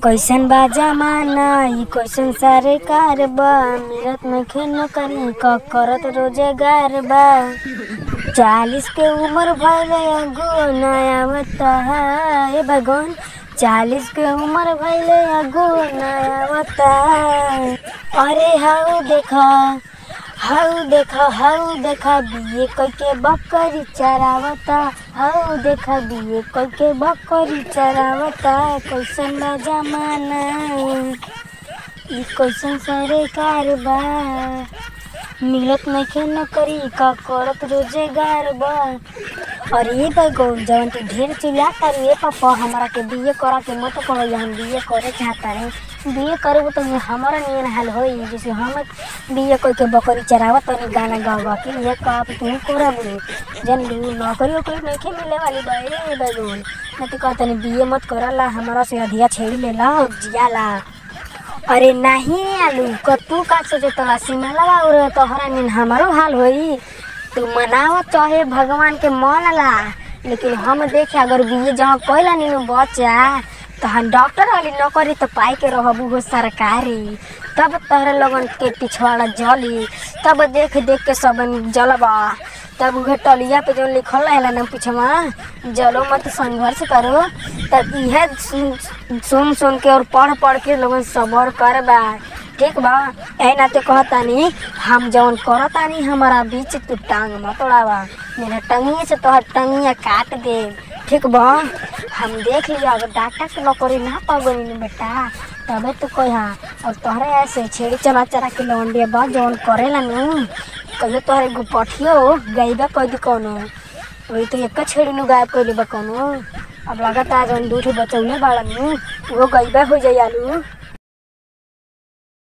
कैसन बा जमाना ई कैसन सारे कार बा मिलत नइखे नौकरी क करत रोजगार बा चालीस के उम्र भइले अगो नया बता ए भगवान चालीस के उम्र भइले अगो नया बता अरे हाउ देखा हाउ देखा हाउ देखा बिये कइके बकरी चरावता हाउ देखा बिये कइके बकरी चरावता कैसन बा जमाना ई कैसन सरकार बा मिलत नइखे नौकरी का करत रोजगार बा और ये बैगो जवन तू ढेर चिल्ला कर ये पापा हमरा के बीए करा के मत कहो हम बीए करे चाहता है बीए करबो तो हमारा नियन हाल होई जैसे हम बीए कोई के बकरी चरावत तनी गाना गा गा के ये का तू करब जन लू नौकरी ओकरी नइखे मिले वाली बा ए बैगो न तो कहतनी बीए मत करला हमारा से अधिया छेड़ी लेला जियाला अरे नहीं आलू क तू का सोचे तला सीमा लगा और तोहरा निन हमारो हाल होई तू मनाव चाहे भगवान के मन ला लेकिन हम देखे अगर बीए जहाँ कोयला नीनू बच्चा तो हम डॉक्टर वाली नौकरी तो पाई के रहबू हो सरकारी तब तोहरे लोगन के पिछवाड़ा जली तब देख देख के सब जलबा तब उहे टलिया पे जो लिखल रहेला ना पिछवा जलो मत संघर्ष करो तब इहे सुन सुन सुन के और पढ़ पढ़ के लोगन सबर करबा ठीक बा ए नाते कहतानी हम जवन करतानी हमारा बीच तू टांग मत उड़ावा मेरा टंगिए से तोहर टंगिया काट दे ठीक बा हम देख लिया अगर डॉक्टर के नौकरी ना पागोनी बेटा तबे तो कहा और तोहरे ऐसे छेड़ी चला चला के लौंडिया बा जवन करेला नु कहियो तोहरे गुपठियो गईबा कह दी कौनो वही तो एक छेड़ी नु गायब कर बा कौनो अब लगता जवन दूठ बचौले बाड़ा नु वो गईबा हो जाई आलू